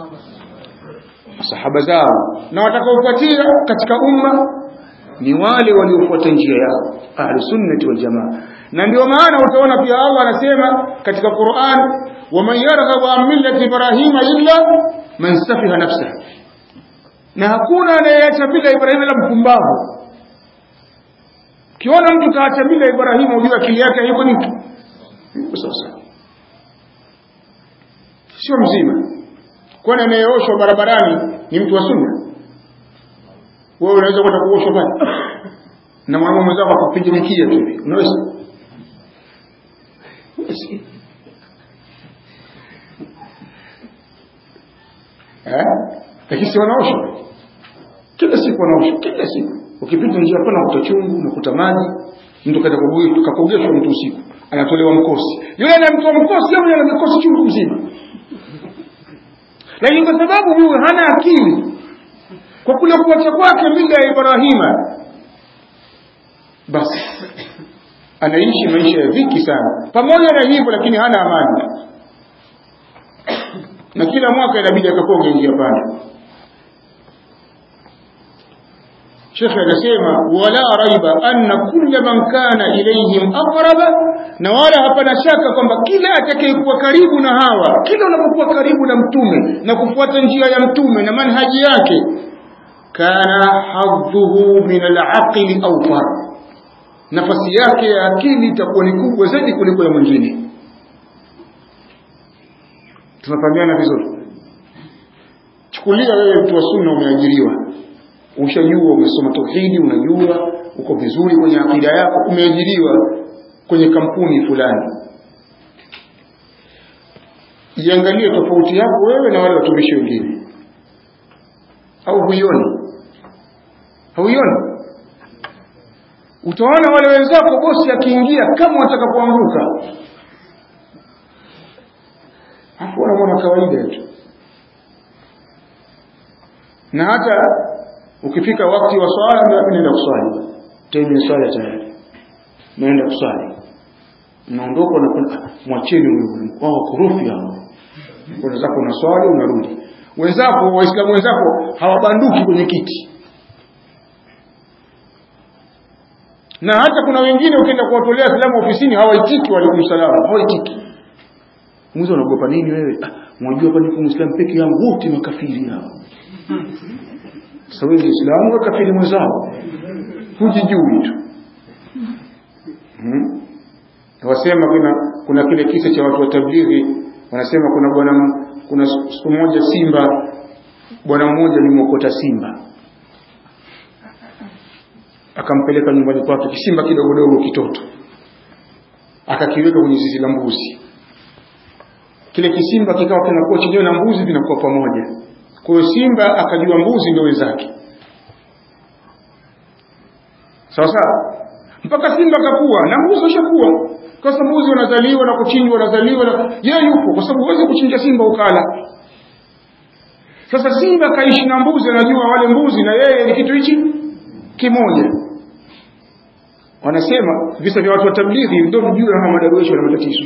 [SPEAKER 1] sahaba zao na watakaofuatia katika umma ni wale waliofuata njia yao ahli sunnati wal jamaa na ndio maana utaona pia Allah anasema katika Qur'an waman yarghabu an millati ibrahima illa man safiha nafsahu na hakuna anayeacha bila Ibrahim la mpumbavu kiona mtu kaacha bila Ibrahim ujue akili yake haiko ni sasa sio mzima kwani anayeoshwa barabarani ni mtu wa sunna wewe unaweza kwenda kuoshwa pale na mwanamume mwenzako akupigilikia tu unaweza eh lakini si wanaoshwa kila siku wanaoshwa kila siku ukipita njia pana kuta chungu unakuta maji mtu kaja kakogeshwa mtu usiku anatolewa mkosi yule anamtoa mkosi yule ana mkosi chungu mzima lakini kwa sababu huyu hana akili kwa kule kuacha kwake mila ya Ibrahima basi anaishi maisha ya dhiki sana pamoja na hivyo lakini hana amani na kila mwaka inabidi akakoge njia panda shekhe anasema wala raiba anna kulla man kana ilayhim aqraba na wala hapana shaka kwamba kila atakayekuwa karibu na hawa kila unapokuwa karibu na mtume na kufuata njia ya mtume na manhaji yake kana hadhuhu min alaqli awfar nafasi yake ya akili itakuwa ni kubwa zaidi kuliko ya mwingine tunafahamiana vizuri chukulia wewe mtu wa sunna umeajiriwa ushajua umesoma tauhidi unajua uko vizuri kwenye akida yako umeajiriwa kwenye kampuni fulani iangalie tofauti yako wewe na wale watumishi wengine au huioni hauioni utaona wale wenzako bosi akiingia kama watakapoanguka hapo wanamwona kawaida tu na hata ukifika wakati wa swala naenda kuswali time ya swala tayari naenda kuswali naondoka na mwacheni huyo wao kurufi hao kuna zako na swali unarudi wenzako waislamu wenzako hawabanduki kwenye kiti na hata kuna wengine ukienda kuwatolea salamu ofisini hawaitiki walikum salamu hawaitiki mwizi unaogopa nini wewe ah, mwajua kwani kwa muislamu peke yangu wote makafiri hao sasa wewe muislamu wa kafiri mwenzao hujijui tu hmm? wasema kuna kuna kile kisa cha watu wa tablighi wanasema kuna bwana kuna siku moja simba bwana mmoja ni mwokota simba akampeleka nyumbani kwake kisimba kidogodogo kitoto akakiweka kwenye zizi la mbuzi kile kisimba kikawa kinakuwa chenyewe na mbuzi vinakuwa pamoja kwa hiyo simba akajua mbuzi ndio wenzake sawa sawa mpaka simba akakuwa na mbuzi washakuwa kwa sababu mbuzi wanazaliwa na kuchinjwa wanazaliwa na yeye yupo kwa sababu huwezi kuchinja simba ukala sasa simba kaishi na mbuzi anajua wale mbuzi na yeye ni kitu hichi kimoja wanasema visa vya watu wa tablighi ndio mjue hawa madarueshi wana matatizo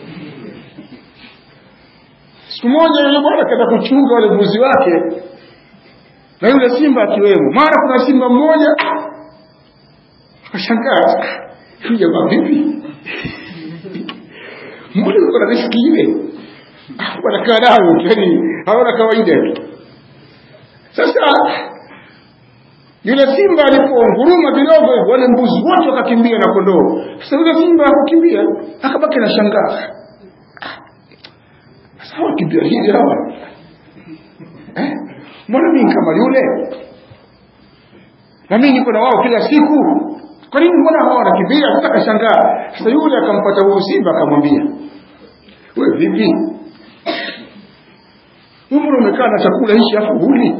[SPEAKER 1] siku moja yule bwana kaenda kuchunga wale mbuzi wake na yule simba akiwemo mara kuna simba mmoja akashangaa hii jamaa vipi mbona yuko na riski ile wanakaa nayo yani hawana kawaida tu sasa yule simba aliponguruma kidogo hivyo wale mbuzi wote wakakimbia na kondoo sasa yule simba hakukimbia akabaki na shangaa sasa wakimbia hivi hawa eh mbona mimi kama yule na mimi niko na wao kila siku kwa nini mbona hao wanakimbia sasa akashangaa sasa yule akampata huyo simba akamwambia wewe vipi wewe umekaa na chakula hichi afu huli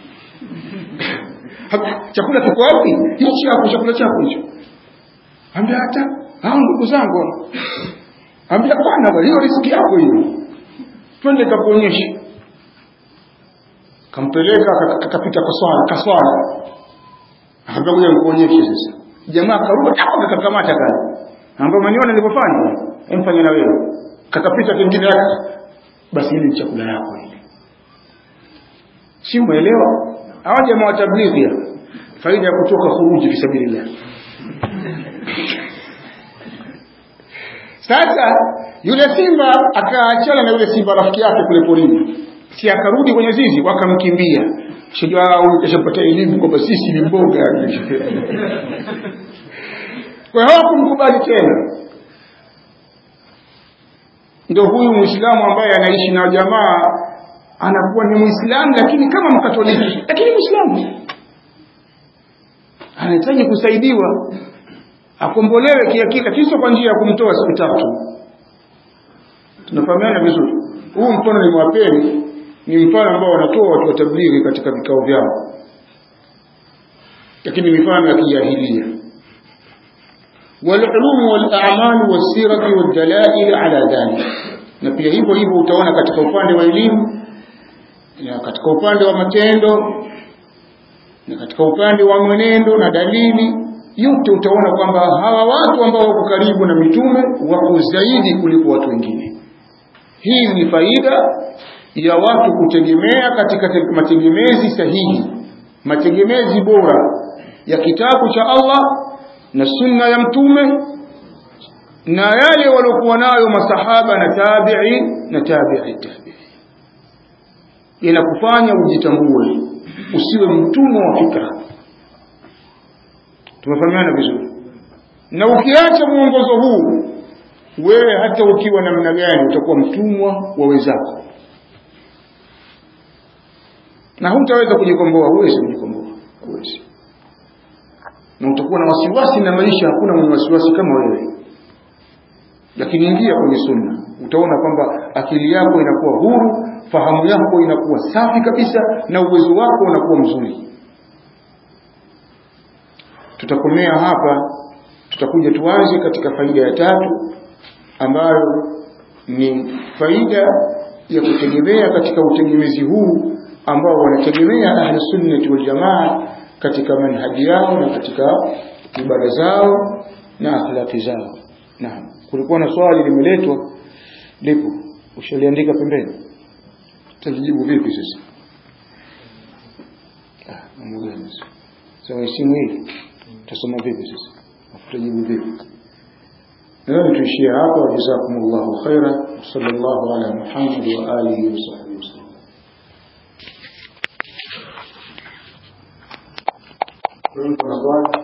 [SPEAKER 1] chakula kiko wapi hichi hapo chakula chako hicho ambia hata hao ndugu zangu ambia bwana bwana hiyo riziki yako hiyo twende kakuonyeshe kampeleka akapita kwa swala kaswala akaambia ngoja nikuonyeshe sasa jamaa karudi hapo akakamata kale ambao maniona nilipofanya emfanya na wewe kakapita kingine yake basi hili chakula yako hili si umeelewa hawa jamaa wa tablighi faida ya kutoka khuruji fi sabilillah sasa yule simba akaachana na yule simba rafiki yake kule porini si akarudi kwenye zizi wakamkimbia shajua huyu kashapata elimu kwamba sisi ni mboga kwa hiyo hawakumkubali tena ndio huyu muislamu ambaye anaishi na jamaa anakuwa ni muislamu lakini kama mkatoliki lakini muislamu anahitaji kusaidiwa akombolewe kiakili lakini sio kwa njia ya kumtoa siku tatu tunafahamiana vizuri huu mfano nimewapeni ni mfano ambao wanatoa watu wa tablighi katika vikao vyao lakini mifano ya kijahilia والعلوم والأعمال والسيرة والدلائل على ذلك na pia hivyo hivyo utaona katika upande wa elimu na katika upande wa matendo na katika upande wa mwenendo na dalili yote utaona kwamba hawa watu ambao wako karibu na mitume wako zaidi kuliko watu wengine hii ni faida ya watu kutegemea katika mategemezi sahihi mategemezi bora ya kitabu cha Allah na sunna ya mtume na yale waliokuwa nayo masahaba na tabi'i na tabi'i tabi'i inakufanya ujitambue usiwe mtumwa wa fikra tumefahamiana vizuri na ukiacha mwongozo huu wewe hata ukiwa namna gani utakuwa mtumwa wa wenzako na hutaweza kujikomboa huwezi kujikomboa huwezi na utakuwa na wasiwasi na maisha hakuna mwenye wasiwasi kama wewe lakini ingia kwenye sunna utaona kwamba akili yako inakuwa huru fahamu yako inakuwa safi kabisa na uwezo wako unakuwa mzuri tutakomea hapa tutakuja tuanze katika faida ya tatu ambayo ni faida ya kutegemea katika utegemezi huu ambao wanategemea ahli sunnati wal jamaa katika manhaji yao na katika ibada zao na akhlaqi zao naam kulikuwa na swali limeletwa lipo ushaliandika pembeni tutajibu vipi sasa ah mambo gani sasa sawa simu hii tutasoma vipi sasa tutajibu vipi Nadhani tuishie hapa jazakumullahu khaira sallallahu ala Muhammad wa alihi wa sahbihi wasallam Kuna swali